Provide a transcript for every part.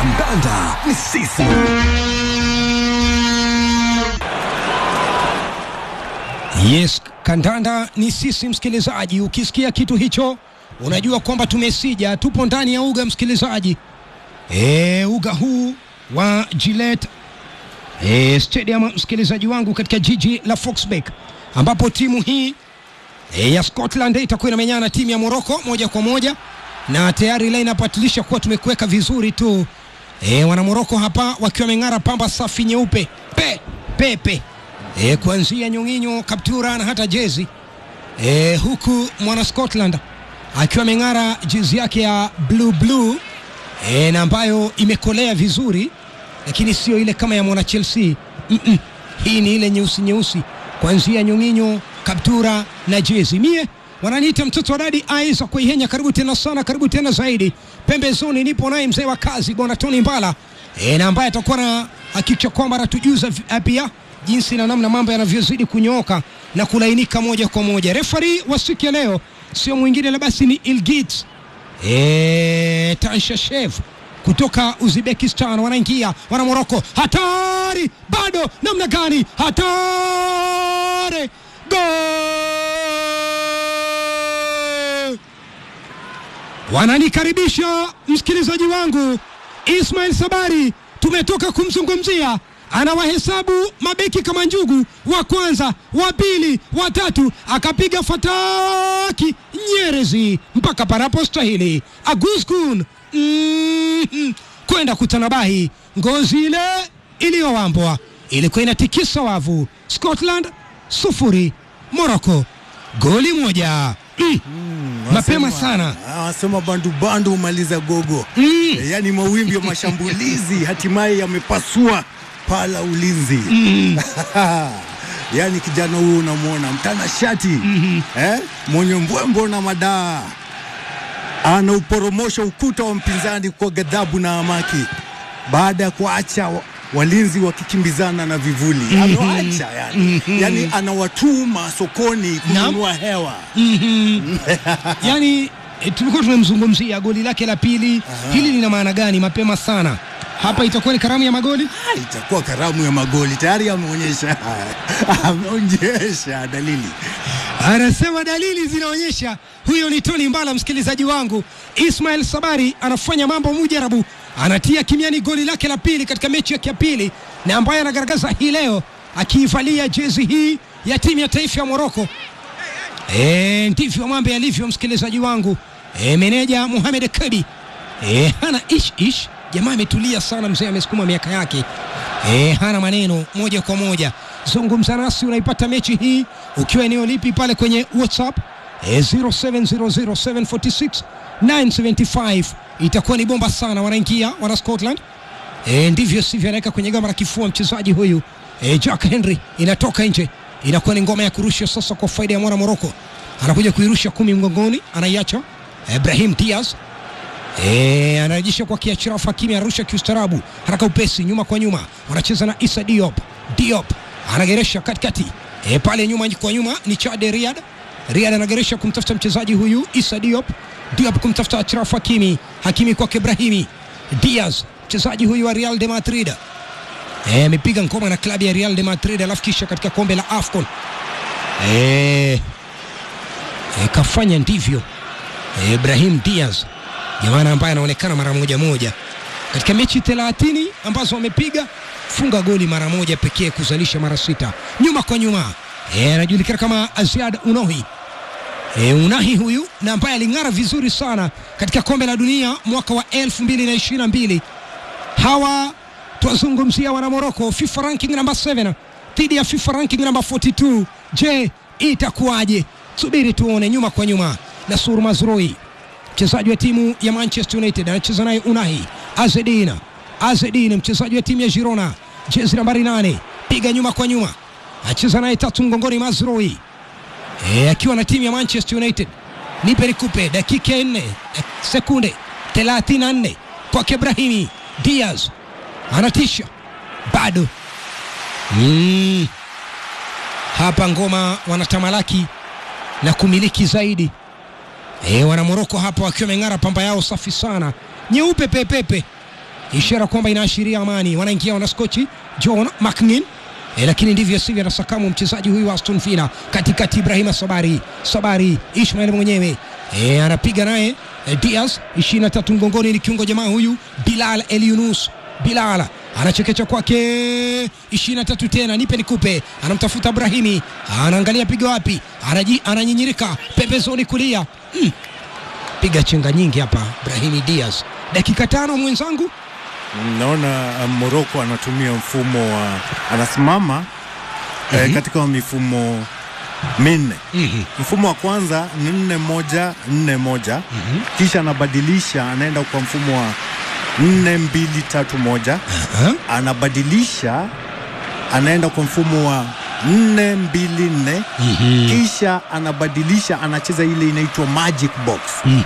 Kandanda ni sisi. Yes, kandanda ni sisi msikilizaji. Ukisikia kitu hicho unajua kwamba tumesija, tupo ndani ya uga msikilizaji. E, uga huu wa Gillette e, Stadium msikilizaji wangu, katika jiji la Foxbeck ambapo timu hii e, ya Scotland itakuwa inamenyana na timu ya Morocco moja kwa moja, na tayari lineup atilisha kuwa tumekuweka vizuri tu e, wana Morocco hapa wakiwa wameng'ara pamba safi nyeupe pe pepe e, kuanzia nyong'inyo, kaptura na hata jezi e, huku mwana Scotland akiwa ameng'ara jezi yake ya blue blue e, na ambayo imekolea vizuri, lakini sio ile kama ya mwana Chelsea mm -mm. Hii ni ile nyeusi nyeusi, kuanzia nyong'inyo, kaptura na jezi. Mie wananiita mtoto wa dadi Aiza Kuihenya, karibu tena sana, karibu tena zaidi. Pembezoni nipo naye mzee wa kazi bwana Tony Mbala e, na ambaye atakuwa na hakikisha kwamba anatujuza vi- pia jinsi na namna mambo yanavyozidi kunyooka na kulainika moja kwa moja. Refari wa siku ya leo sio mwingine la basi ni Ilgit e, Tanshashev kutoka Uzbekistan. Wanaingia wana Moroko, hatari bado, namna gani? Hatari, gol! Wananikaribisha msikilizaji wangu Ismail Sabari, tumetoka kumzungumzia anawahesabu mabeki kama njugu, wa kwanza, wa pili, wa tatu, akapiga fataki Nyerezi mpaka panapostahili. Aguskun mm, kwenda kutanabahi, ngozi ile iliyowambwa ilikuwa inatikisa wavu. Scotland sufuri, Morocco goli moja. Mm, mapema Wanasema- sana Ah, Wanasema bandu bandu humaliza gogo Mm. Eh, yaani mawimbi ya mashambulizi hatimaye yamepasua pala ulinzi yaani kijana huyu unamwona mtana shati eh? mwenye mbwembo na madaa anauporomosha ukuta wa mpinzani kwa ghadhabu na amaki baada ya kuacha wa- walinzi wakikimbizana na vivuli amewacha yani. yani anawatuma sokoni kununua hewa yani e, tulikuwa tunamzungumzia goli lake la pili. Hili lina maana gani? Mapema sana hapa, itakuwa ni karamu ya magoli. itakuwa karamu ya magoli tayari ameonyesha ameonyesha dalili Anasema dalili zinaonyesha huyo ni Tony Mbala. Msikilizaji wangu, Ismail Sabari anafanya mambo mujarabu, anatia kimiani goli lake la pili katika mechi yake ya pili, na ambaye anagaragaza hii leo akiivalia jezi hii ya timu ya taifa ya Moroko. E, ndivyo mambo yalivyo msikilizaji wangu. E, meneja Mohamed Kadi e, hana ish ish, jamaa ametulia sana, mzee amesukuma miaka yake e, hana maneno, moja kwa moja zungumza nasi. Unaipata mechi hii ukiwa eneo lipi pale kwenye WhatsApp e, 0700746975 itakuwa ni bomba sana. Wanaingia wana Scotland e, ndivyo sivyo, anaweka kwenye gamba la kifua mchezaji huyu e, Jack Henry, inatoka nje, inakuwa ni ngoma ya kurusha sasa kwa faida ya mwana Moroko. Anakuja kuirusha kumi mgongoni, anaiacha Ibrahim Diaz e, anarejesha kwa Kiachraf Hakimi, anarusha kiustarabu, haraka upesi, nyuma kwa nyuma, wanacheza na Issa Diop. Diop anageresha katikati e, pale nyuma kwa nyuma ni Chade Riyad. Riyad anageresha kumtafuta mchezaji huyu Issa Diop. Diop kumtafuta Achraf Hakimi. Hakimi kwake Ibrahimi Diaz, mchezaji huyu wa Real de Madrid Eh, amepiga ngoma na klabu ya Real de Madrid alafu kisha katika kombe la AFCON eh, eh, kafanya ndivyo eh, Ibrahim Diaz jamana ambaye anaonekana mara moja moja katika mechi 30 ambazo wamepiga funga goli mara moja pekee kuzalisha mara sita nyuma kwa nyuma eh, anajulikana kama Aziad Unohi E, Unahi huyu na ambaye aling'ara vizuri sana katika kombe la dunia mwaka wa 2022 hawa twazungumzia wana Morocco FIFA ranking namba 7 dhidi ya FIFA ranking namba 42. Je, itakuwaje? Subiri tuone. Nyuma kwa nyuma, Nasur Mazrui mchezaji wa timu ya Manchester United anacheza naye Unahi Azedin. Azedin mchezaji wa timu ya Girona, jezi nambari 8, piga nyuma kwa nyuma, acheza naye tatu mgongoni Mazrui e, akiwa na timu ya Manchester United. Nipe nikupe, dakika ya nne eh, sekunde 34 kwake Ibrahimi Diaz anatisha bado mm. Hapa ngoma wanatamalaki na kumiliki zaidi e, wana Moroko hapa wakiwa wameng'ara pamba yao safi sana nyeupe pepepe ishara kwamba inaashiria amani. Wanaingia wanaskochi John McNeil E, lakini ndivyo sivyo, anasakamu mchezaji huyu wa Aston Villa katikati, Ibrahima Sabari Sabari Ismail mwenyewe e, anapiga naye e, Diaz 23 mgongoni, ni kiungo jamaa huyu Bilal El Yunus Bilal anachekecha kwake 23 tena, nipe nikupe, anamtafuta Brahimi, anaangalia piga wapi, anaji ananyinyirika pembezoni kulia mm. Piga chenga nyingi hapa Brahimi Diaz, dakika tano mwenzangu Naona uh, Morocco anatumia mfumo wa anasimama eh, katika mifumo minne. Mfumo wa kwanza ni nne moja nne moja kisha anabadilisha anaenda kwa mfumo wa nne mbili tatu moja Aha. anabadilisha anaenda kwa mfumo wa nne mbili nne kisha anabadilisha anacheza ile inaitwa magic box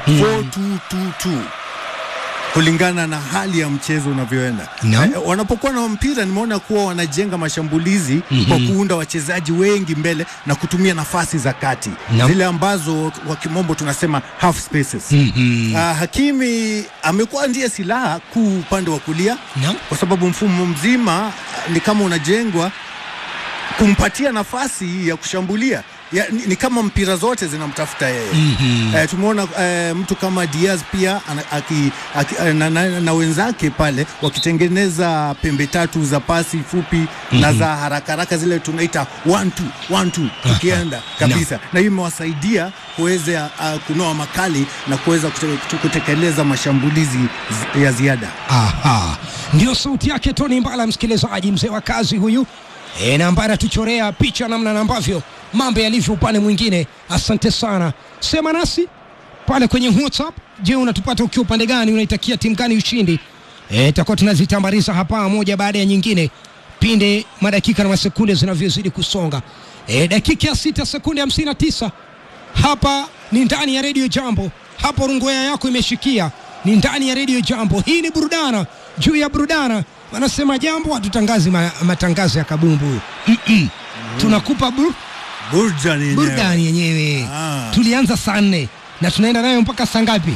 4222 kulingana na hali ya mchezo unavyoenda. Naam. Eh, wanapokuwa na mpira nimeona kuwa wanajenga mashambulizi kwa kuunda wachezaji wengi mbele na kutumia nafasi za kati Naam. zile ambazo kwa kimombo tunasema half spaces. Ah, Hakimi amekuwa ndiye silaha kuu upande wa kulia Naam. kwa sababu mfumo mzima ah, ni kama unajengwa kumpatia nafasi ya kushambulia ya, ni, ni kama mpira zote zinamtafuta yeye eh, tumeona eh, mtu kama Diaz pia ana, aki, aki, eh, na, na, na wenzake pale wakitengeneza pembe tatu za pasi fupi na za haraka haraka zile tunaita one two, one two tukienda kabisa na hiyo imewasaidia kuweza uh, kunoa makali na kuweza kute, kutekeleza mashambulizi zi- ya ziada. Aha, ndio sauti yake Tony Mbala, msikilizaji, mzee wa kazi huyu e, na ambaye anatuchorea picha namna na ambavyo mambo yalivyo upande mwingine. Asante sana, sema nasi pale kwenye WhatsApp. Je, unatupata ukiwa upande gani? Unaitakia timu gani ushindi? E, takuwa tunazitambariza hapa moja baada ya nyingine pinde madakika na masekunde zinavyozidi kusonga. E, dakika ya sita sekunde hamsini na tisa hapa ni ndani ya redio Jambo, hapo rungoya yako imeshikia, ni ndani ya redio Jambo. Hii ni burudana juu ya burudana, wanasema jambo, hatutangazi ma, matangazo ya kabumbu Mm-mm. tunakupa bur, Burudani yenyewe. burudani yenyewe. Ah. Tulianza saa nne na tunaenda nayo mpaka saa ngapi?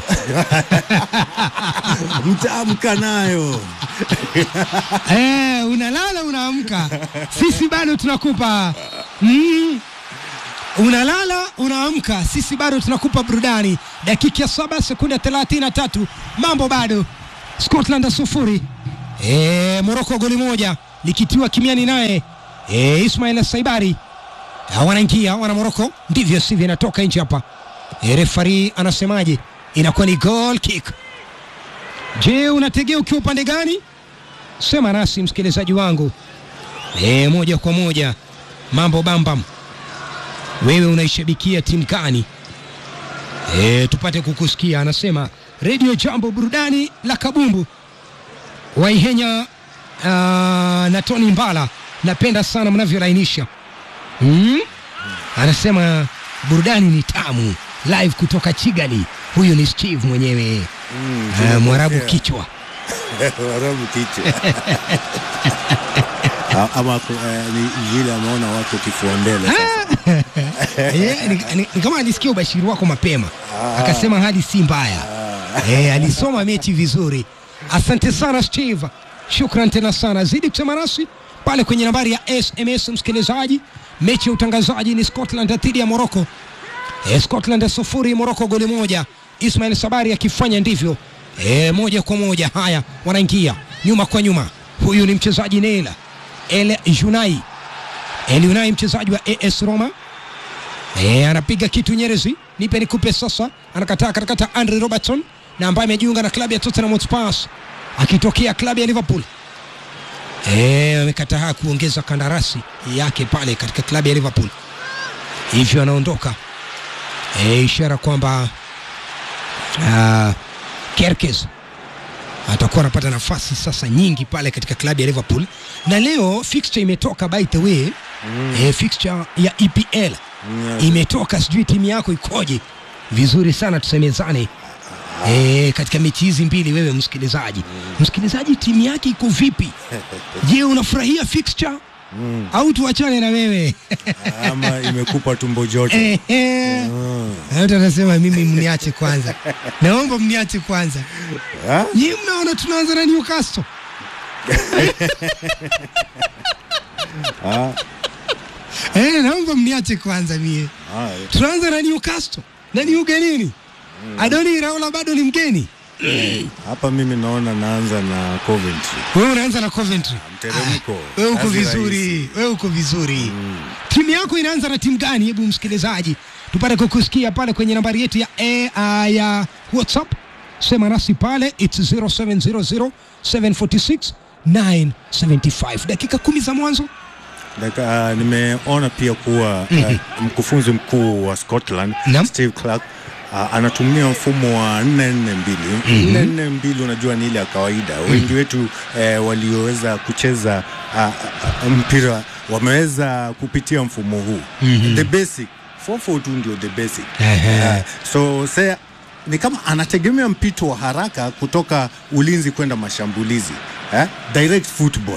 mtaamka nayo Eh, unalala unaamka, sisi bado tunakupa mm. Unalala unaamka, sisi bado tunakupa burudani. Dakika ya saba sekunde thelathini na tatu mambo bado, Scotland sufuri e, Moroko goli moja likitiwa kimiani naye e, Ismail Saibari Ah, wanaingia wana Moroko, ndivyo sivyo, inatoka nje hapa. E, refari anasemaje? Inakuwa ni goal kick. Je, unategea ukiwa upande gani? Sema nasi msikilizaji wangu e, moja kwa moja mambo bambam. Wewe unaishabikia timu gani? E, tupate kukusikia. Anasema redio Jambo, burudani la kabumbu. Waihenya uh, na Tony Mbala, napenda sana mnavyolainisha hmm? Anasema burudani ni tamu, live kutoka Kigali. Huyu ni Steve mwenyewe uh, Mwarabu kichwa Warabu kichwa A- ama ku- eh, ni vile ameona wako kifua mbele sasa. Eh, ni, ni, ni kama alisikia ubashiri wako mapema akasema hali si mbaya eh, alisoma mechi vizuri. Asante sana Steve, shukran tena sana. Zidi kusema nasi pale kwenye nambari ya SMS msikilizaji. Mechi ya utangazaji ni Scotland dhidi ya Morocco. Eh, Scotland sufuri Morocco goli moja. Ismail Sabari akifanya ndivyo eh, moja kwa moja. Haya, wanaingia nyuma kwa nyuma. Huyu ni mchezaji Neila El Junai El Junai, mchezaji wa AS Roma E, anapiga kitu Nyerezi, nipe nikupe sasa. Anakataa katakata Andre Robertson na ambaye amejiunga na klabu ya Tottenham Hotspur akitokea klabu ya Liverpool. E, amekataa kuongeza kandarasi yake pale katika klabu ya Liverpool, hivyo anaondoka. E, ishara kwamba uh, Kerkez atakuwa anapata nafasi sasa nyingi pale katika klabu ya Liverpool, na leo fixture imetoka by the way mm. e, fixture ya EPL Yes. imetoka, sijui timu yako ikoje? Vizuri sana tusemezane. E, katika mechi hizi mbili, wewe msikilizaji, msikilizaji, timu yake iko vipi? Je, unafurahia fixture au tuachane na wewe ama imekupa tumbo joto Ehe. Mm. Mtu anasema mimi mniache kwanza, naomba mniache kwanza. Ah? Nyinyi mnaona tunaanza na Newcastle Ah, eh, naomba mniache kwanza mie. ah, Tunaanza na Newcastle na ni ugenini. Adoni Raola bado ni mgeni. hapa mimi naona naanza na Coventry Wewe unaanza na Coventry. mteremko Ah, Wewe uko kazi vizuri, rahisi. wewe uko vizuri. Timu yako inaanza na timu gani? Hebu msikilizaji, tupate kukusikia pale kwenye nambari yetu ya A, uh, ya WhatsApp. Sema nasi pale it's 0700 746 975. Dakika kumi za mwanzo. Daka, uh, nimeona pia kuwa uh, mkufunzi mkuu wa Scotland Naam. Steve Clark uh, anatumia mfumo wa 442 442 unajua ni ile ya kawaida wengi wetu eh, walioweza kucheza uh, uh, mpira wameweza kupitia mfumo huu the basic 442 ndio the basic Ehe. uh, so say, ni kama anategemea mpito wa haraka kutoka ulinzi kwenda mashambulizi eh? direct football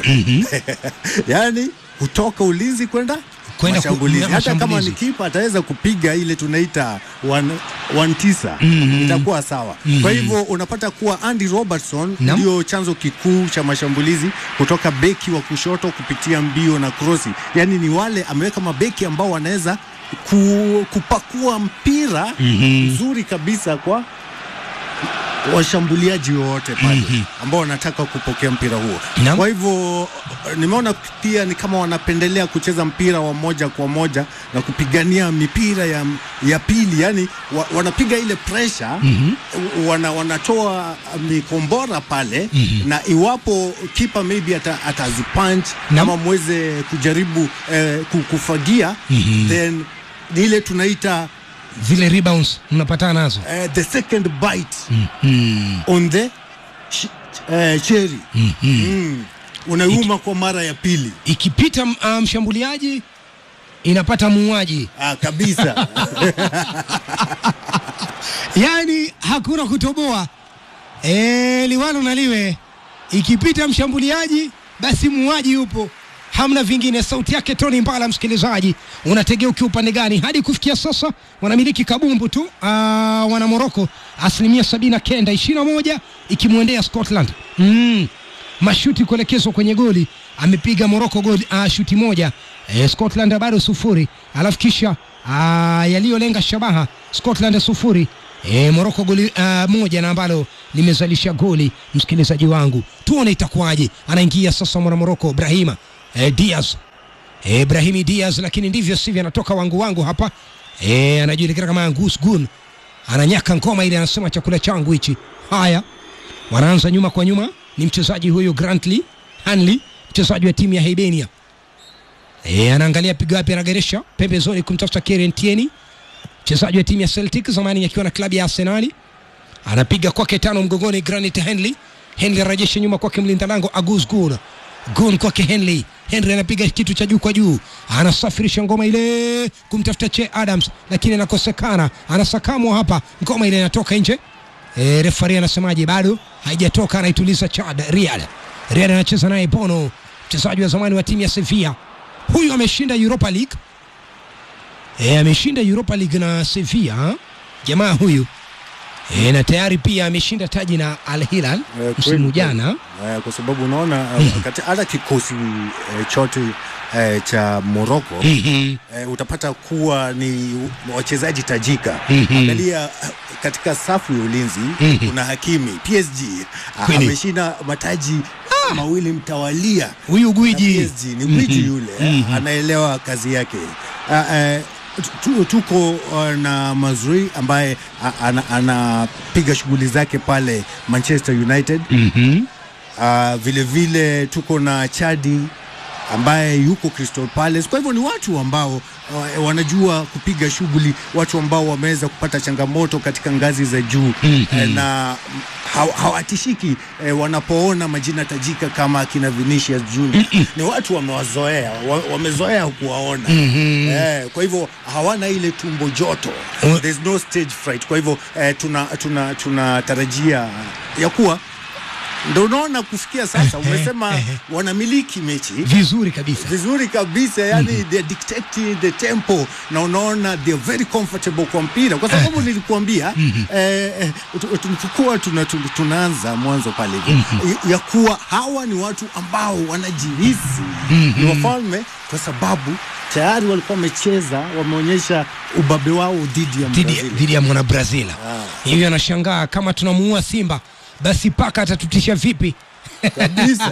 yaani kutoka ulinzi kwenda Kwenda ku- mashambulizi na hata kama mashambulizi. ni kipa ataweza kupiga ile tunaita one, one tisa itakuwa sawa kwa hivyo unapata kuwa Andy Robertson Naam. ndio chanzo kikuu cha mashambulizi kutoka beki wa kushoto kupitia mbio na krosi yaani ni wale ameweka mabeki ambao wanaweza ku, kupakua mpira mzuri kabisa kwa washambuliaji wowote pale ambao wanataka kupokea mpira huo. Naam. Kwa hivyo nimeona pia ni kama wanapendelea kucheza mpira wa moja kwa moja na kupigania mipira ya, ya pili, yani wa, wanapiga ile pressure wana, wanatoa mikombora pale na iwapo kipa maybe ata, atazipunch Naam. ama mweze kujaribu eh, ku- kufagia then ni ile tunaita Zile rebounds mnapatana nazo. uh, the second bite on the sh uh, cherry mm. unauma kwa mara ya pili Ikipita uh, mshambuliaji inapata muuaji. ah, kabisa yaani hakuna kutoboa e, liwalo na liwe ikipita mshambuliaji basi muuaji yupo hamna vingine sauti yake tony mbala msikilizaji unategea ukiwa upande gani hadi kufikia sasa wanamiliki kabumbu tu Aa, wana moroko asilimia sabini na kenda ishirini na moja ikimwendea scotland mm. mashuti kuelekezwa kwenye goli amepiga moroko goli uh, shuti moja e, scotland bado sufuri alafu kisha uh, yaliyolenga shabaha scotland sufuri e, moroko goli uh, moja na ambalo limezalisha goli msikilizaji wangu tuone itakuwaje anaingia sasa mwana moroko brahima e, diaz e, brahimi diaz lakini ndivyo sivyo anatoka wangu wangu hapa e, anajulikana kama angus gun ananyaka ngoma ile anasema chakula changu hichi haya wanaanza nyuma kwa nyuma ni mchezaji huyu grantley hanley mchezaji wa timu ya Hibernia e, anaangalia pigo wapi anageresha pembezoni kumtafuta Kieran Tierney mchezaji wa timu ya Celtic zamani akiwa na klabu ya Arsenali anapiga kwake tano mgongoni Granit Henley Henley anarejesha nyuma kwake mlinda lango Agus Gun Gun kwake Henley Henry anapiga kitu cha juu kwa juu anasafirisha ngoma ile kumtafuta Che Adams lakini anakosekana anasakamwa hapa ngoma ile inatoka nje e, refari anasemaje bado haijatoka anaituliza Chad Riyad Riyad anacheza naye Bono mchezaji wa zamani wa timu ya Sevilla huyu ameshinda Europa League e, ameshinda Europa League na Sevilla jamaa huyu e, na tayari pia ameshinda taji na Al Hilal Eh, msimu kweli, jana eh, kwa sababu unaona eh, kati- hata kikosi eh, chote eh, cha Morocco Mhm. eh, utapata kuwa ni wachezaji tajika. Mhm. Angalia eh, katika safu ya ulinzi Mhm. kuna Hakimi PSG ah, Kweli. ameshinda mataji mawili mtawalia huyu na gwiji PSG ni gwiji yule eh, anaelewa kazi yake. Ah, eh, tu- tuko uh, na Mazrui ambaye ah, ana- anapiga shughuli zake pale Manchester United. Mhm. Uh, vile vile tuko na Chadi ambaye yuko Crystal Palace. Kwa hivyo ni watu ambao uh, wanajua kupiga shughuli, watu ambao wameweza kupata changamoto katika ngazi za juu Mhm. eh, na haw- hawatishiki eh, wanapoona majina tajika kama akina Vinicius Junior. Ni watu wamewazoea, wa, wamezoea kuwaona Mhm. eh, kwa hivyo hawana ile tumbo joto Mm. There's no stage fright. Kwa hivyo eh, tuna tuna tunatarajia ya kuwa ndo unaona kufikia sasa umesema wanamiliki mechi vizuri kabisa vizuri kabisa yani mm-hmm. they're dictating the tempo na unaona they're very comfortable kwa mpira kwa sababu nilikuambia mm-hmm. eh, eh, tu- tulipokuwa tuna, tuna, tunaanza mwanzo pale hivyo mm-hmm. ya kuwa hawa ni watu ambao wanajihisi mm-hmm. ni wafalme kwa sababu tayari walikuwa wamecheza wameonyesha ubabe wao dhidi ya dhidi Brazil. dhidi ya mwana Brazil. Hivyo anashangaa kama tunamuua Simba basi paka atatutisha vipi? kabisa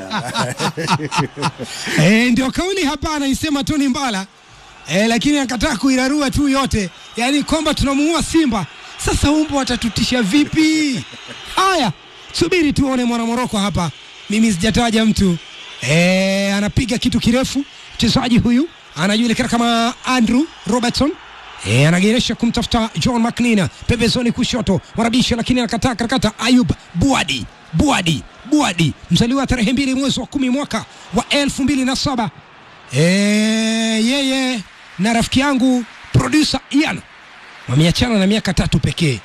E, ndio kauli hapa anaisema Tony Mbala e, lakini akataa kuirarua tu yote, yaani kwamba tunamuua Simba. Sasa umbo watatutisha vipi? Haya, subiri tuone mwana Moroko hapa, mimi sijataja mtu e, anapiga kitu kirefu. Mchezaji huyu anajulikana kama Andrew Robertson E, anageresha kumtafuta John McNeina pembezoni kushoto, marabisha lakini anakataa karakata. Ayub Buadi Buadi Buadi mzaliwa tarehe mbili mwezi wa kumi mwaka wa elfu mbili na saba e, yeye na rafiki yangu producer Ian wameachana na miaka tatu pekee.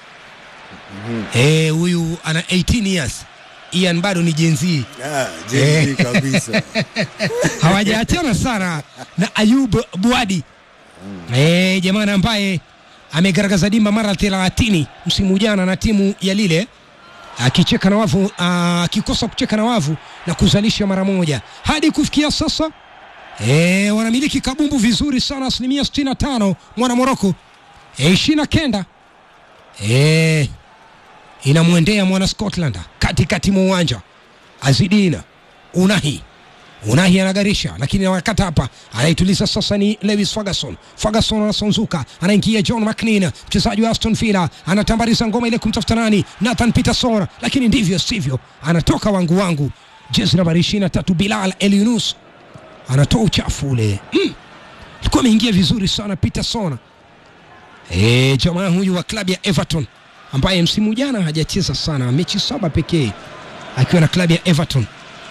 Eh, huyu ana 18 years, Ian bado ni Gen Z. Ah, Gen Z kabisa hawajaachana sana na Ayub Buadi eh, jamani ambaye amegaragaza dimba mara 30 msimu jana na timu ya Lille akicheka na wavu akikosa kucheka na wavu na kuzalisha mara moja hadi kufikia sasa e, wanamiliki kabumbu vizuri sana asilimia 65 mwana Moroko e, ishirini na kenda e, inamwendea mwana Scotland katikati mwa uwanja Azidina Unahi Unahi anagarisha lakini wakati hapa anaituliza sasa ni Lewis Ferguson. Ferguson anasonzuka, anaingia John McNeil, mchezaji wa Aston Villa, anatambariza ngoma ile kumtafuta nani? Nathan Peterson, lakini ndivyo sivyo, anatoka wangu wangu, jezi nambari 23 Bilal El Yunus anatoa uchafu ule mm. Alikuwa ameingia vizuri sana Peterson. E, jamaa huyu wa klabu ya Everton ambaye msimu jana hajacheza sana, mechi saba pekee akiwa na klabu ya Everton.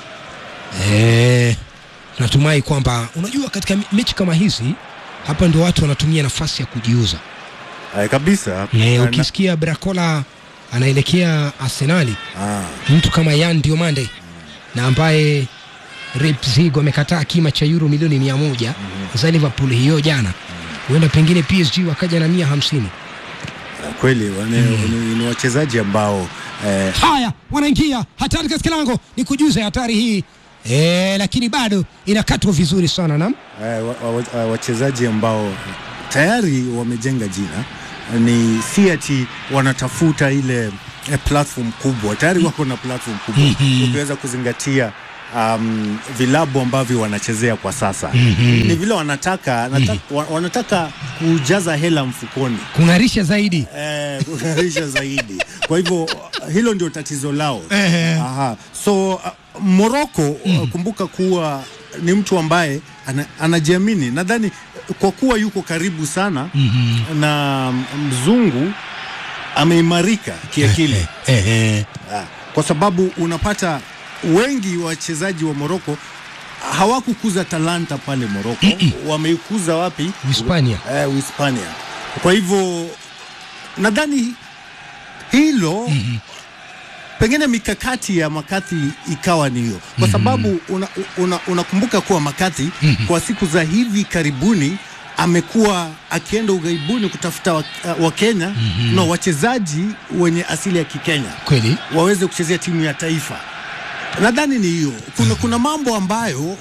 Eh, natumai kwamba unajua katika me- mechi kama hizi hapa ndio watu wanatumia nafasi ya kujiuza. Eh, kabisa Eh, Na- ukisikia Bracola anaelekea Arsenali, ah, mtu kama Yan Diomande na ambaye Leipzig wamekataa kima cha euro milioni mia moja za Liverpool hiyo jana, huenda pengine PSG wakaja na mia hamsini. kweli wane, ni, ni wachezaji ambao eh, Haya, wanaingia hatari katika lango, ni kujuza hatari hii eh, lakini bado inakatwa vizuri sana nam eh, wa- wa- wa- wachezaji ambao tayari wamejenga jina ni si ati wanatafuta ile eh, platform kubwa tayari wako na platform kubwa ukiweza kuzingatia um, vilabu ambavyo wanachezea kwa sasa ni vile wanataka, nataka wa- wanataka kujaza hela mfukoni kung'arisha zaidi. eh, kung'arisha zaidi. Kwa hivyo hilo ndio tatizo lao. Ehe. Aha. So uh, Morocco uh, kumbuka kuwa ni mtu ambaye ana, anajiamini. Nadhani kwa kuwa yuko karibu sana na mzungu ameimarika kiakili. Ehe. Ah, kwa sababu unapata wengi wachezaji wa Moroko hawakukuza talanta pale Moroko, wameikuza wapi? Hispania. Eh, Uhispania. Kwa hivyo nadhani hilo pengine mikakati ya Makati ikawa ni hiyo, kwa sababu unakumbuka una, unakumbuka kuwa Makati kwa siku za hivi karibuni amekuwa akienda ughaibuni kutafuta Wakenya wa Kenya, no, wachezaji wenye asili ya Kikenya Kweli waweze kuchezea timu ya taifa. Nadhani ni hiyo. Kuna, kuna mambo ambayo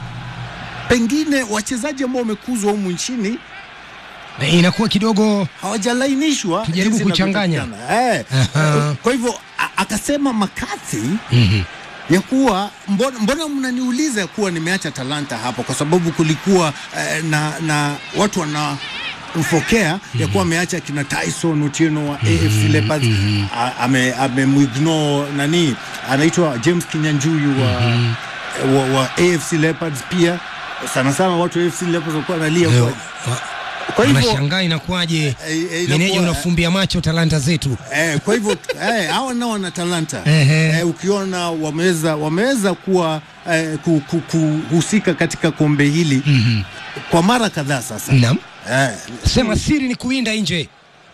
pengine wachezaji ambao wamekuzwa humu nchini Na inakuwa kidogo hawajalainishwa Tujaribu jinsi kuchanganya. inavyotakikana. Eh, Aha. kwa hivyo a- akasema Makathi ya kuwa mbona, mbona mnaniuliza kuwa nimeacha talanta hapo, kwa sababu kulikuwa eh, na, na watu wana mfokea ya kuwa ameacha kina Tyson Otieno wa AFC Leopards a- ame amemuignore nani anaitwa James Kinyanjuyu wa, wa, wa AFC Leopards pia sana sana watu wa AFC Leopards walikuwa analia leo, kwa, wa- kwa hivyo wanashangaa inakuwaje, Eh, eh, inakuwa- meneja unafumbia macho talanta zetu. Eh, kwa hivyo eh, hawa nao wana talanta Ehe. eh, ukiona wameweza wameweza kuwa eh, ku- ku- kuhusika katika kombe hili kwa mara kadhaa sasa Naam. eh, Sema siri ni kuinda nje.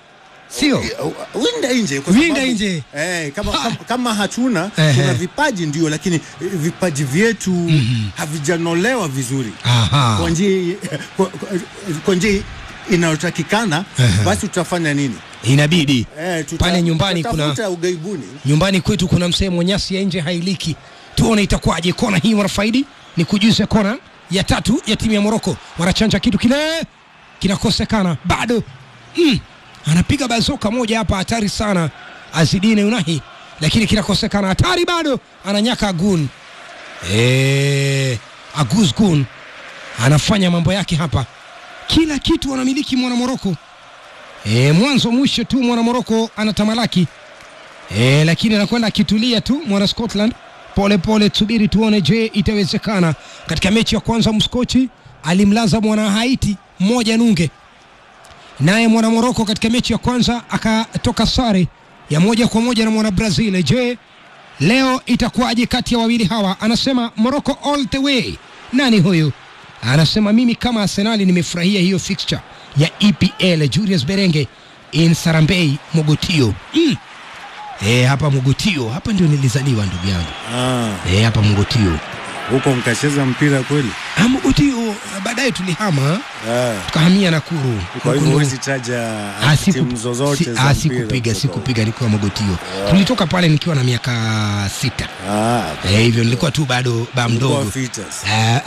sio winda nje kwa Winda sababu- nje. eh, kama, kama, kama hatuna Ehe. tuna vipaji ndio lakini eh, vipaji vyetu havijanolewa vizuri Aha. kwa njia kwa- kwa- kwa njia inayotakikana Ehe. basi tutafanya nini inabidi eh, tuta- pale nyumbani kuna tutatafuta ugaibuni nyumbani kwetu kuna msemo nyasi ya nje hailiki tuone itakuwaje kona hii wanafaidi ni kujuza kona ya tatu ya timu ya moroko wanachanja kitu kile kinakosekana bado mm. anapiga bazoka moja hapa hatari sana azidine unahi lakini kinakosekana hatari bado ananyaka agun e, aguz gun anafanya mambo yake hapa kila kitu anamiliki mwana moroko e, mwanzo mwisho tu mwana moroko anatamalaki E, lakini anakwenda akitulia tu mwana Scotland pole pole, tusubiri tuone, je, itawezekana. Katika mechi ya kwanza Mskochi alimlaza mwana Haiti mmoja nunge, naye mwana Moroko katika mechi ya kwanza akatoka sare ya moja kwa moja na mwana Brazil. Je, leo itakuwaje kati ya wawili hawa? Anasema Morocco all the way. Nani huyu? Anasema mimi kama Arsenali nimefurahia hiyo fixture ya EPL. Julius Berenge in Sarambei Mogotio mm. E, hapa Mogotio, hapa ndio nilizaliwa ndugu yangu. Ah, E, hapa Mogotio. huko mkacheza mpira kweli Ah, Mogotio baadaye tulihama ah. tukahamia Nakuru. kwa hivyo Huko huwezi taja Ah, siku- timu zozote si- za ah, mpira sikupiga kutoka sikupiga nikiwa Mogotio. Tulitoka pale nikiwa na miaka sita. huko. Ah, Eh, hivyo nilikuwa tu bado ba mdogo. kwa fitas. Ah.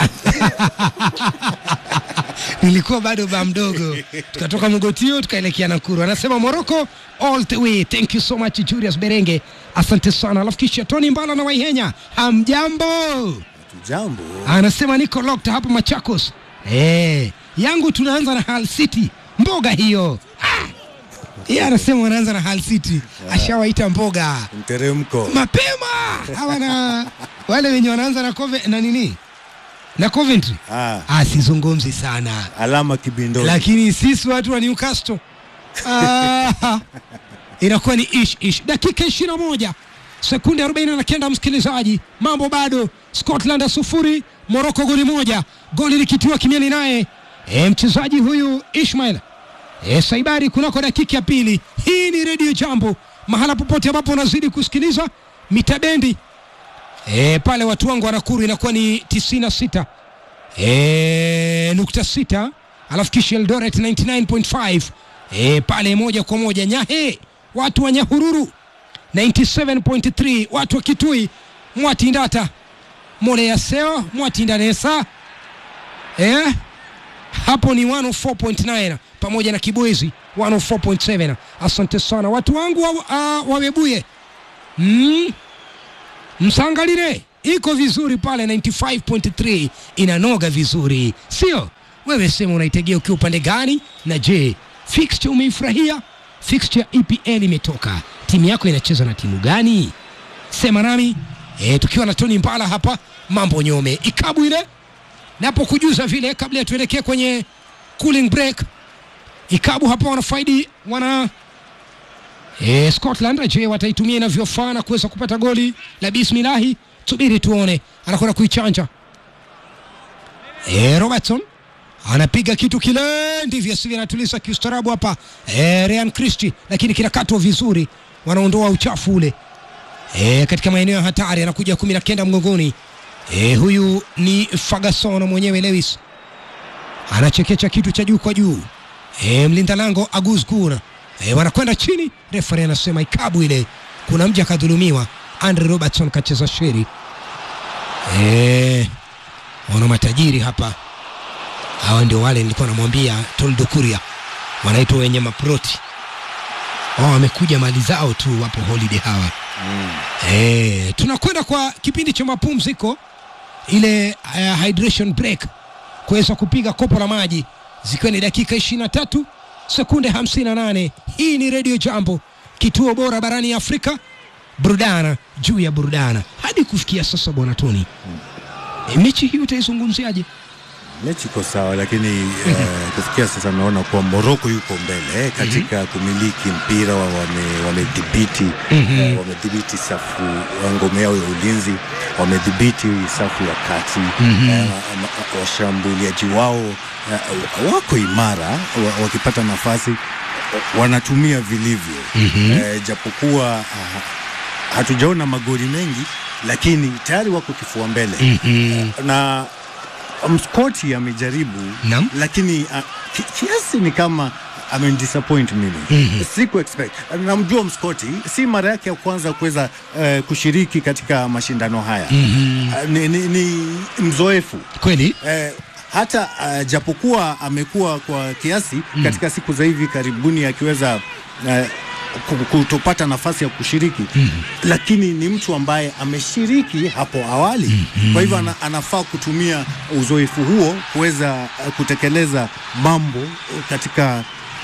nilikuwa bado ba mdogo tukatoka mogotio tukaelekea nakuru anasema morocco all the way thank you so much julius berenge asante sana alafu kisha tony mbala na waihenya hamjambo Jambo. anasema niko locked hapa machakos eh yangu tunaanza na hal city mboga hiyo Ah. yeye anasema wanaanza na hal city ashawaita mboga Mteremko. mapema hawa na wale wenye wanaanza na, Cove, na nini na Coventry Ah, ah, sizungumzi sana alama kibindoni. lakini sisi watu wa Newcastle ah, inakuwa ni ish ish. Dakika ishirini na moja sekunde arobaini na kenda msikilizaji, mambo bado, Scotland ya sufuri, Morocco goli moja, goli likitiwa kimiani naye e, mchezaji huyu Ishmael e, Saibari kunako dakika ya pili. Hii ni redio Jambo, mahala popote ambapo unazidi kusikiliza mitabendi e, pale watu wangu wa Nakuru inakuwa ni 96 e, nukta sita alafu kisha Eldoret 99.5 e, pale moja kwa moja Nyahe watu wa Nyahururu 97.3 watu wa Kitui Mwatindata Mole ya Seo Mwatindanesa e, hapo ni 104.9 pamoja na Kibwezi 104.7 asante sana watu wangu wa, uh, wawebuye mm, msangalile iko vizuri pale 95.3 inanoga vizuri sio wewe sema unaitegea ukiwa upande gani na je fixture umeifurahia fixture ya EPL imetoka timu yako inacheza na timu gani sema nami e, tukiwa na Tony Mbala hapa mambo nyome ikabu ile napo kujuza vile kabla ya tuelekee kwenye cooling break ikabu hapa wanafaidi wana E, Scotland je, wataitumia inavyofaa na kuweza kupata goli la bismilahi? Subiri tuone, anakwenda kuichanja. E, Robertson anapiga kitu kile, ndivyo sivyo, anatuliza kiustarabu hapa e, Ryan Christie, lakini kinakatwa vizuri, wanaondoa uchafu ule e, katika maeneo ya hatari. Anakuja kumi na kenda mgongoni. E, huyu ni Ferguson mwenyewe Lewis anachekecha kitu cha juu kwa juu. E, mlinda lango Agus Gur e, wanakwenda chini. Refari anasema ikabu ile, kuna mja akadhulumiwa. Andre Robertson kacheza sheri. E, wana matajiri hapa, hawa ndio wale nilikuwa namwambia Toldo Kuria, wanaitwa wenye maproti wao, wamekuja mali zao tu, wapo holiday hawa Mm. Eh, tunakwenda kwa kipindi cha mapumziko ile uh, hydration break kuweza kupiga kopo la maji zikiwa ni dakika 23 sekunde 58. Hii ni Radio Jambo, kituo bora barani Afrika, burudana juu ya burudana hadi kufikia sasa. Bwana Tony, e, mechi hii utaizungumziaje? Mechi iko sawa, lakini eh, kufikia sasa naona kuwa Moroko yuko mbele eh, katika kumiliki mpira wa- wame- wamedhibiti Mhm. eh, wamedhibiti safu ya ngome yao ya ulinzi, wamedhibiti safu ya kati Mhm. eh, ma- washambuliaji wao eh, wako imara wa- wakipata nafasi wanatumia vilivyo mm-hmm. e, japokuwa ah, hatujaona magoli mengi lakini tayari wako kifua mbele Mhm. na mskoti amejaribu Naam. lakini uh, ki, kiasi ni kama amenidisappoint mimi mm-hmm. siku expect namjua mskoti si mara yake ya kwanza kuweza uh, kushiriki katika mashindano haya mm-hmm. uh, ni, ni, ni mzoefu kweli eh, hata uh, japokuwa amekuwa kwa kiasi mm. katika siku za hivi karibuni akiweza uh, ku- kutopata nafasi ya kushiriki mm. lakini ni mtu ambaye ameshiriki hapo awali mm. kwa hivyo ana, anafaa kutumia uzoefu huo kuweza uh, kutekeleza mambo katika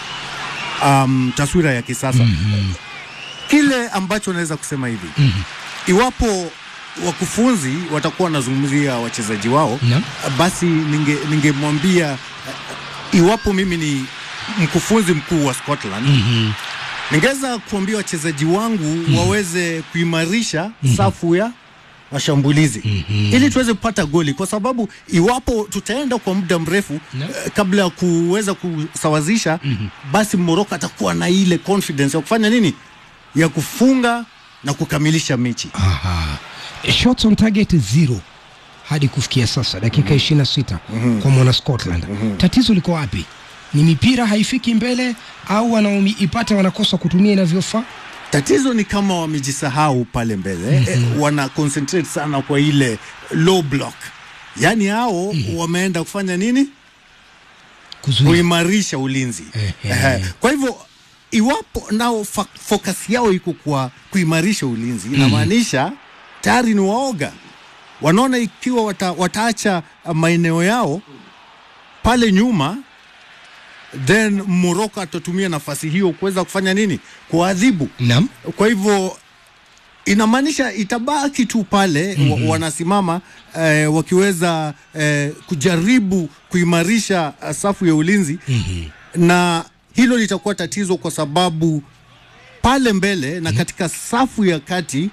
um, taswira ya kisasa mm. kile ambacho naweza kusema hivi mm. iwapo wakufunzi watakuwa wanazungumzia wachezaji wao Naam. basi ninge- ningemwambia uh, iwapo mimi ni mkufunzi mkuu wa Scotland Mhm. ningeweza kuambia wachezaji wangu waweze kuimarisha safu ya mashambulizi ili tuweze kupata goli, kwa sababu iwapo tutaenda kwa muda mrefu No. eh, kabla ya kuweza kusawazisha basi Morocco atakuwa na ile confidence ya kufanya nini, ya kufunga na kukamilisha mechi. Aha. Shots on target zero hadi kufikia sasa dakika ishirini na sita kwa mwana Scotland. Tatizo liko wapi? Ni mipira haifiki mbele au wanaoipata wanakosa kutumia inavyofaa? Tatizo ni kama wamejisahau pale mbele eh, wana concentrate sana kwa ile low block, yaani hao wameenda kufanya nini? Kuzuia. kuimarisha ulinzi. Ehe. Ehe. Kwa hivyo iwapo nao fa- focus yao iko kwa kuimarisha ulinzi, inamaanisha tayari ni waoga, wanaona ikiwa wata, wataacha maeneo yao pale nyuma then Morocco atatumia nafasi hiyo kuweza kufanya nini? Kuadhibu. Naam. Kwa hivyo inamaanisha itabaki tu pale mm-hmm. wa, wanasimama eh, wakiweza eh, kujaribu kuimarisha uh, safu ya ulinzi mm-hmm. na hilo litakuwa tatizo kwa sababu pale mbele na katika safu ya kati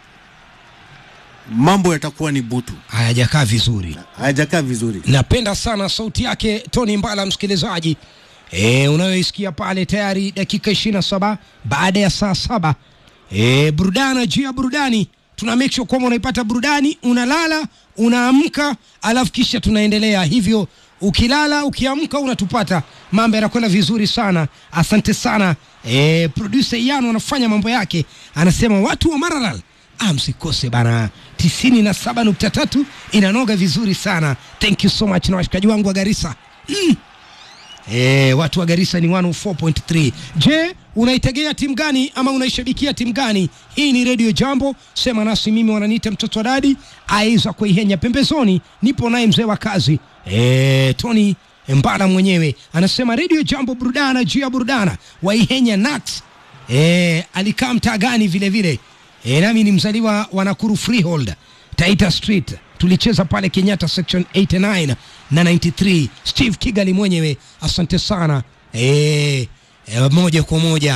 mambo yatakuwa ni butu, Hayajakaa vizuri. hayajakaa vizuri. Napenda sana sauti yake Tony Mbala, msikilizaji e, unayoisikia pale tayari dakika 27 baada ya saa saba. E, burudani juu ya burudani, tuna make sure kwamba unaipata burudani, unalala unaamka, alafu kisha tunaendelea hivyo. Ukilala ukiamka unatupata, mambo yanakwenda vizuri sana. Asante sana e, producer Yano anafanya mambo yake, anasema watu wa Maralal Ah, msikose bana, tisini na saba nukta tatu inanoga vizuri sana. Thank you so much na washikaji wangu wa Garissa mm. E, watu wa Garissa ni 104.3. Je, unaitegea timu gani ama unaishabikia timu gani? Hii ni Radio Jambo, sema nasi. Mimi wananiita mtoto wa dadi aiza kuihenya pembezoni, nipo naye mzee wa kazi e, Tony Mbala mwenyewe anasema Radio Jambo, burudana juu ya burudana, waihenya Nax e, alikaa mtaa gani vile vile e, nami ni mzaliwa wa Nakuru Freehold Taita Street tulicheza pale Kenyatta section 89 na 93 Steve Kigali mwenyewe asante sana e, e, moja kwa moja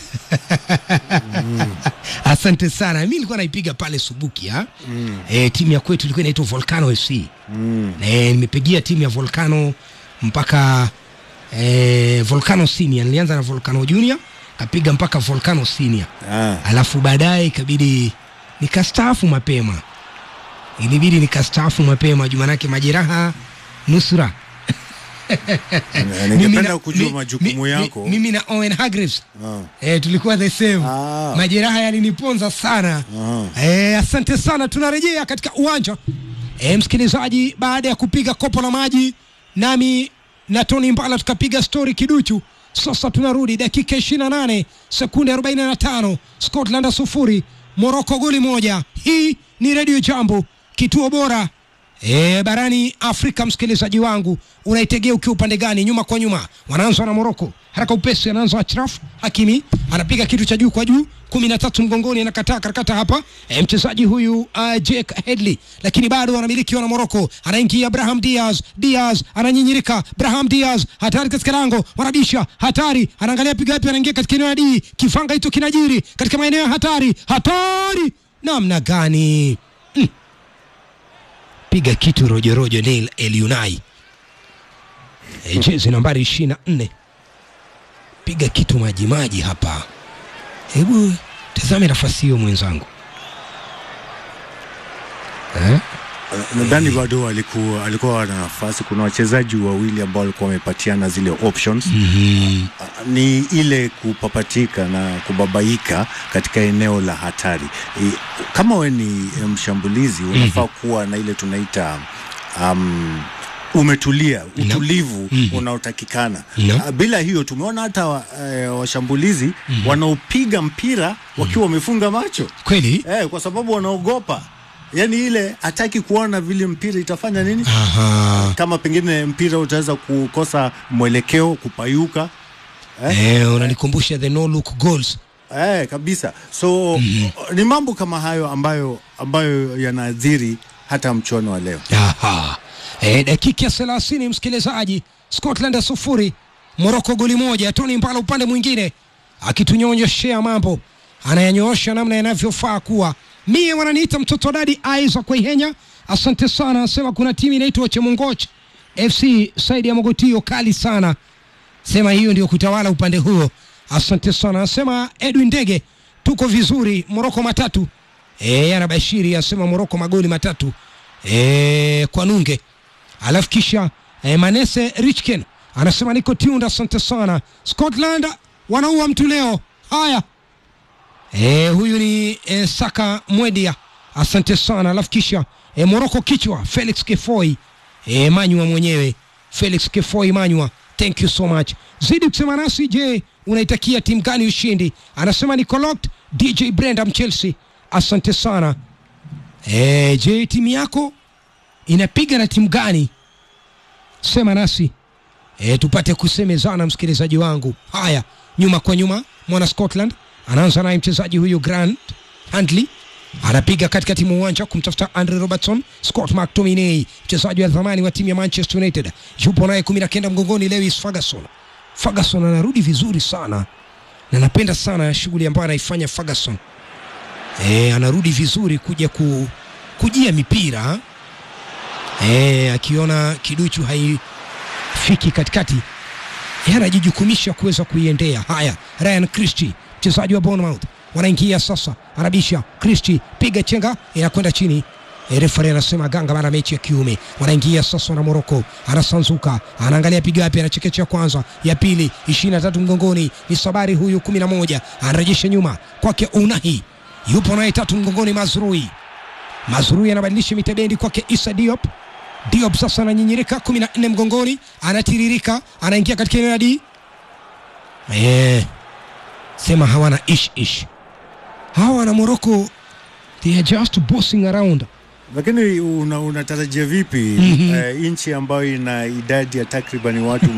asante sana mi nilikuwa naipiga pale Subuki ha? Mm. E, timu ya kwetu ilikuwa inaitwa Volcano FC mm. e, nimepigia timu ya Volcano mpaka e, Volcano Senior nilianza na Volcano Junior kapiga mpaka Volcano Senior Ah. alafu baadaye ikabidi nikastaafu mapema ilibidi nikastaafu mapema juu manake majeraha nusura Eh, Ningependa na- kujua mi- majukumu mi- yako. mi- mimi na Owen Hargreaves Ah. eh, tulikuwa the same Ah. majeraha yaliniponza sana Aha. eh, asante sana tunarejea katika uwanja eh, msikilizaji baada ya kupiga kopo la maji nami na Tony Mbala tukapiga stori kiduchu sasa tunarudi dakika 28 sekunde 45 Scotland sufuri Morocco goli moja hii ni Radio Jambo kituo bora E, barani Afrika msikilizaji wangu unaitegea ukiwa upande gani? Nyuma kwa nyuma wanaanza na Moroko, haraka upesi, anaanza Achraf Hakimi, anapiga kitu cha juu kwa juu, kumi na tatu mgongoni, anakataa karakata hapa e, mchezaji huyu uh, Jake Headley, lakini bado wanamilikiwa na Moroko. Anaingia Braham Diaz, Diaz ananyinyirika, Braham Diaz hatari katika lango, wanabisha hatari, anaangalia piga wapi, anaingia katika eneo la D, kifanga hicho kinajiri katika maeneo ya hatari, hatari namna gani? piga kitu rojorojo Neil Elunai e, jezi nambari ishirini na nne piga kitu maji maji hapa. Hebu tazame nafasi hiyo mwenzangu eh? nadhani bado alikuwa alikuwa na nafasi. Kuna wachezaji wawili ambao walikuwa wamepatiana zile options mm ni ile kupapatika na kubabaika katika eneo la hatari. I- Kama we ni eh, mshambulizi unafaa kuwa na ile tunaita um, umetulia, utulivu unaotakikana. Naam. Ah, Bila hiyo tumeona hata wa, eh, washambulizi wanaopiga mpira wakiwa wamefunga macho Kweli? eh, kwa sababu wanaogopa, yaani ile hataki kuona vile mpira itafanya nini Aha. kama pengine mpira utaweza kukosa mwelekeo, kupayuka Eh, unanikumbusha the no look goals. eh, kabisa. So ni mambo kama hayo ambayo ambayo yanaathiri hata mchuano wa leo. Aha. E, dakika ya thelathini msikilizaji, Scotland ya sufuri Morocco goli moja. Tony Mbala upande mwingine akitunyonyoshea mambo, anayanyoosha namna yanavyofaa kuwa. Mie wananiita mtoto dadi Isaac Waihenya, asante sana. Anasema kuna timu inaitwa Chemongoch FC saidi ya Mogotio, kali sana sema hiyo ndio kutawala upande huo. Asante sana, anasema Edwin Ndege, tuko vizuri. Moroko matatu e, anabashiri asema Moroko magoli matatu e, kwa nunge. Alafu kisha e, Manese Richken anasema niko tuned, asante sana. Scotland wanaua mtu leo. Haya e, huyu ni e, Saka Mwedia, asante sana. Alafu kisha e, Moroko kichwa Felix Kefoi e, Manywa mwenyewe Felix Kefoi Manywa, thank you so much. Zidi kusema nasi. Je, unaitakia timu gani ushindi? Anasema ni Locked DJ Brenda Chelsea, asante sana. E, je, timu yako inapiga na timu gani? Sema nasi e, tupate kusemezana, msikilizaji wangu. Haya, nyuma kwa nyuma, mwana Scotland anaanza naye mchezaji huyu Grant Handley anapiga katikati mwa uwanja kumtafuta Andre Robertson. Scott McTominay mchezaji wa zamani wa timu ya Manchester United yupo naye kumi na kenda mgongoni. Lewis Ferguson, Ferguson anarudi vizuri sana na napenda sana shughuli ambayo anaifanya Ferguson. E, anarudi vizuri kuja ku, kujia mipira e, akiona kiduchu haifiki katikati yeye anajijukumisha kuweza kuiendea. Haya, Ryan Christie mchezaji wa Bournemouth wanaingia sasa, anabisha Christie, piga chenga, inakwenda chini. E, refari anasema ganga mara mechi ya kiume. Wanaingia sasa na Moroko, anasanzuka, anaangalia piga wapi, anachekecha kwanza, ya pili, ishirini na tatu mgongoni ni Sabari huyu kumi na moja anarejesha nyuma kwake Unahi, yupo naye tatu mgongoni Mazrui. Mazrui anabadilisha mitabendi kwake Isa Diop. Diop sasa ananyinyirika kumi na nne mgongoni, anatiririka, anaingia katika eneo la D. Eh, sema hawana ish ish hawa wana Morocco, they are just bossing around. Lakini una- unatarajia vipi Mhm. eh, nchi ambayo ina idadi ya takribani watu